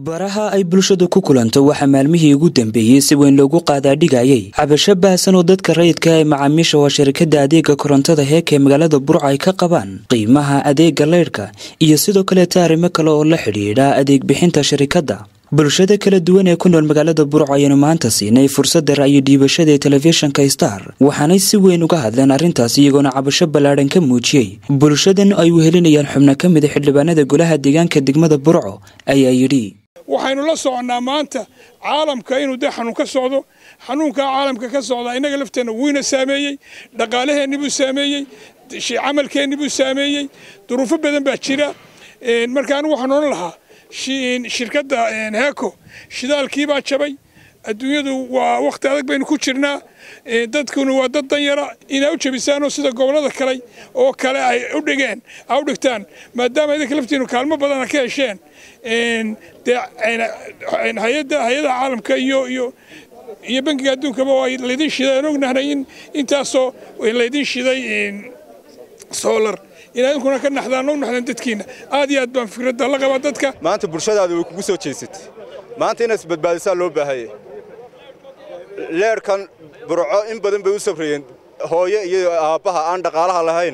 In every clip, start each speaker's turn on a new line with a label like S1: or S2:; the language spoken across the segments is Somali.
S1: baraha ay bulshadu ku kulanto waxaa maalmihii ugu dambeeyey si weyn loogu qaadaadhigayay cabasho baahsan oo dadka rayidka ee macaamiisha waa shirkadda adeega korontada heeka ee magaalada burca ay ka qabaan qiimaha adeega leydhka iyo sidoo kaleeta arrimo kale oo la xidhiidha adeeg bixinta shirikadda bulshada kala duwan ee ku nool magaalada burco ayaanu maanta siinay fursadda ra'yi dhiibashada ee telefishinka star waxaanay si weyn uga hadleen arrintaas iyagoona cabasho ballaadhan ka muujiyey bulshadan ay wehelinayaan xubno ka mida xildhibaanada golaha deegaanka degmada burco ayaa yidhi
S2: waxaynu la soconnaa maanta caalamka inuu dee xanuun ka socdo xanuunkaa caalamka ka socdaa innaga lafteenna wuuna saameeyey dhaqaalaheenni buu saameeyey camalkeenni buu saameeyey duruufo badan baa jira marka anigu waxaan odhan lahaa shirkadda heeko shidaalkii baa jabay adduunyadu waa wakhti adag baynu ku jirnaa dadkuna waa dad danyara inaa u jabisaanoo sida gobollada kale oo kale ay u dhigeen a u dhigtaan maadaama idinka laftiinu kaalmo badana ka hesheen dee hay-adaha caalamka iyo iyo iyo bankiga adduunkaba waa laydin shiday aan ognahnay in intaasoo laydin shiday solar inaad idinkuna ka naxdaan u naxdaan dadkiina aad iyo aad baan fikradda la qabaa dadka
S3: maanta bulshadaada way kugu soo jeesatay maanta inaad isbadbaadisaa loo baahaya leerhkan burco in badan bay u sabrayeen hooyo iyo aabbaha aan dhaqaalaha lahayn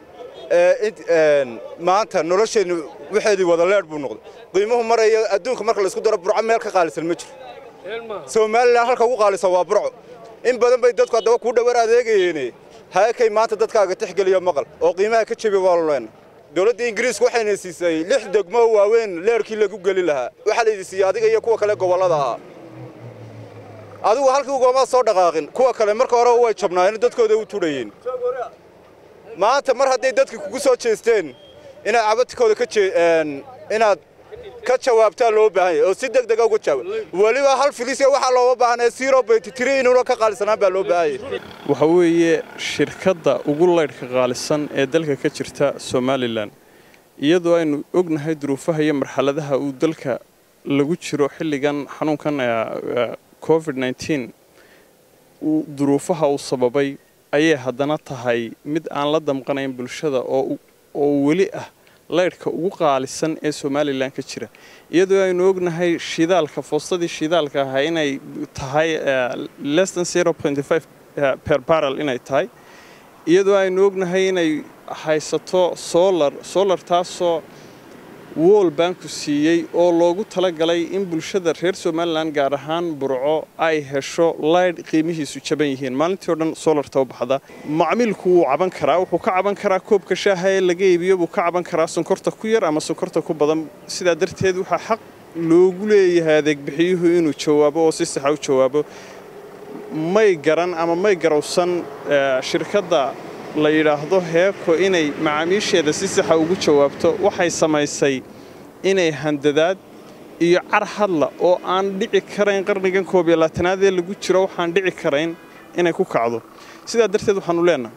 S3: maanta nolosheennu waxeedii wada leer buu noqday qiimuhu maraya adduunka marka laysku daro burco meel ka qaalisan ma jiro somalilan halka ugu qaalisan waa burco in badan bay dadku haddaba kuu dhawar adeegayeene haakay maanta dadkaaga tixgeliyo maqal oo qiimaha ka jebi waaloleenna dowladda ingiriisku waxayna siisay lix degmo waaweyn leerkii lagu geli lahaa waxaa laydi siiyey adiga iyo kuwa kale gobollada ahaa adigu halkii ugama soo dhaqaaqin kuwa kale marka hore way jabnaayeen dadkooda u tudhayeen maanta mar hadday dadka kugu soo jeesteen inaad cabadkooda ka inaad ka jawaabtaa loo baahan yahay oo si deg dega uga jawaab weliba hal filisya waxaa looga baahanaya zero point three inuuna ka qaalisanaan baa loo baahan yahay
S4: waxa weeye shirkadda ugu laydhka qaalisan ee dalka ka jirta somalilan iyadoo aynu ognahay duruufaha iyo marxaladaha uu dalka lagu jiro xilligan xanuunkan covid nteen duruufaha uu sababay ayay haddana tahay mid aan la damqanayn bulshada oo weli ah laydhka ugu qaalisan ee somalilan ka jira iyadoo aynu ognahay shidaalka foostadii shidaalka ahaa inay tahay lesson zero point five per barrel inay tahay iyadoo aynu ognahay inay haysato solar solar taasoo wool banku siiyey oo loogu talagalay in bulshada reer somalilan gaar ahaan burco ay hesho laydh qiimihiisu jaban yihiin maalintii o dhan solarta u baxda macmiilku wuu caban karaa wuxuu ka caban karaa koobka shaaha ee laga iibiyo buu ka caban karaa sonkorta ku yar ama sonkorta ku badan sidaa darteed waxaa xaq loogu leeyahay adeegbixiyuhu inuu jawaabo oo si saxa u jawaabo may garan ama may garowsan shirkadda la yidhaahdo heeko inay macaamiisheeda si saxa ugu jawaabto waxay samaysay inay handadaad iyo car hadla oo aan dhici karayn qarnigan koob iyo labaatanaad ee lagu jiro waxaan dhici karayn inay ku kacdo sidaa darteed waxaanu leenahay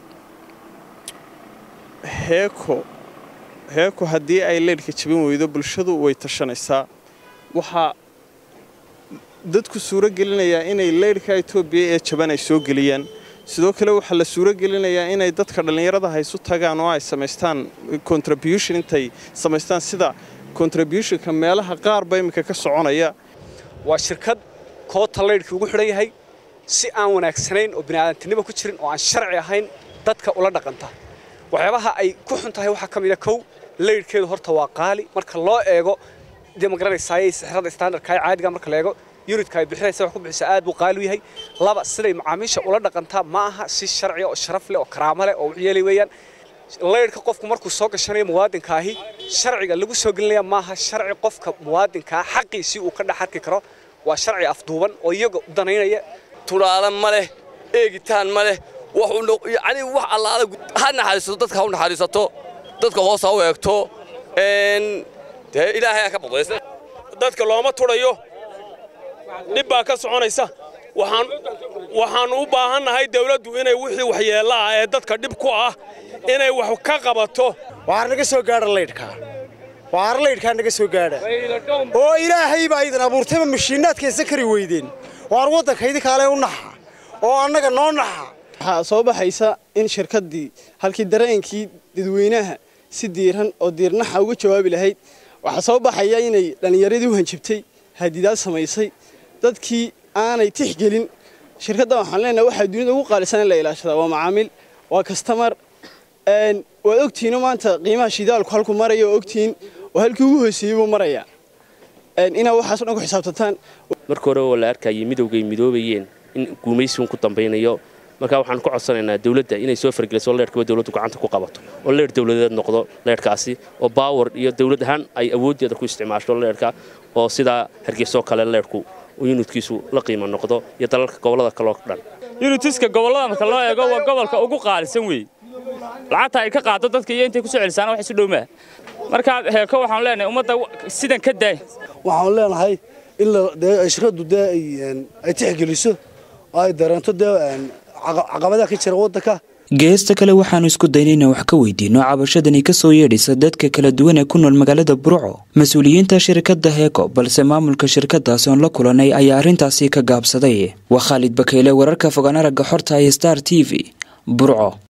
S4: heeko heeko haddii ay leydhka jabin weydo bulshadu way tashanaysaa waxaa dadku suuro gelinayaa inay leydhka etoobiya ee jaban ay soo geliyaan sidoo kale waxaa la suuro gelinayaa inay dadka dhallinyarada haysu tagaan oo ay samaystaan contribution intay samaystaan sida contributionka meelaha qaarba iminka ka soconaya
S5: waa shirkad koota laydhkii ugu xidhan yahay si aan wanaagsanayn oo bini'aadantinimo ku jirin oo aan sharci ahayn dadka ula dhaqanta waxyaabaha ay ku xun tahay waxaa ka mid a kow laydhkeedu horta waa qaali marka loo eego dee ma garanaysaaye sixrada standardka ee caadiga marka la eego yunitka ay bixinaysa wax ku bixisa aad buu qaali u yahay laba siday macaamiisha ula dhaqantaa ma aha si sharci oo sharaf leh oo karaamo leh oo waxyeelay weeyaan laydhka qofku markuu soo gashanayo muwaadinkaahi sharciga lagu soo gelinaya maaha sharci qofka muwaadinkaa xaqiisii uu ka dhex arki karo waa sharci afduuban oo iyaga u danaynaya
S6: tunaale ma leh eegitaan ma leh yacni wax allaala ha naxariisato dadka ha u naxariisato dadka hoos ha u eegto dee ilaahay ha ka badaysta
S7: dadka looma tudhayo dhib baa ka soconaysa waxaan u baahannahay dawladdu inay wixii waxyeella ah ee dadka dhib ku ah inay wax ka qabato
S8: waar naga soo gaadha laydhkaa waar laydhkaa naga soo gaadha oo ilaahay baa idin abuurtayba mashiinnaadkaysa kari weydeen waar waddanka idinkaale u naxa oo annaga noo naxa
S9: waxaa soo baxaysa in shirkaddii halkii dareenkii dadweynaha si diiran oo diirnaxa uga jawaabi lahayd waxaa soo baxaya inay dhallinyaradii u hanjabtay hadidaad samaysay dadkii aanay tixgelin shirkadda waxaan leenahay waxaa dunida ugu qaalisan in la ilaashadaa waa macaamiil waa kastamar waad ogtihiino maanta qiimaha shidaalku halku maraya oo ogtihiin oo halkii ugu hooseeyey buu maraya inaa waxaaso dhan ku xisaabtataan
S10: marka hore oo la arkayay midowgay midoobayeen in guumaysigun ku dambaynayo markaa waxaan ku codsanaynaa dawladda inay soo fargeliso leerhkaba dawladdu gacanta ku qabato oo leer dawladeed noqdo leerhkaasi oo baawar iyo dawlad ahaan ay awooddeeda ku isticmaasho leerhka oo sidaa hargeysoo kale leerhku yunidkiisu la qiimo noqdo iyo dalalka gobollada kaloo dhan
S11: yunitiska gobollada marka loo eego waa gobolka ugu qaalisan weeye lacagta ay ka qaado dadka iyo intay ku soo celisaana wax isu dhowmaa markaa heeko waxaan leenahay ummadda sidan ka daay
S12: waxaan leenahay in shirkaddu dee ay tixgeliso oo ay dareento dee caqabadaha ka jira waddanka
S1: geesta kale waxaanu isku daynay inaan wax ka weydiino cabashadani ka soo yeedhaysa dadka kala duwan ee ku nool magaalada burco mas-uuliyiinta shirkadda heeko balse maamulka shirkadaasi oon la kulanay ayaa arrintaasi ka gaabsaday waa khaalid bakeyle wararka fogaan aragga xorta iyo star t v burco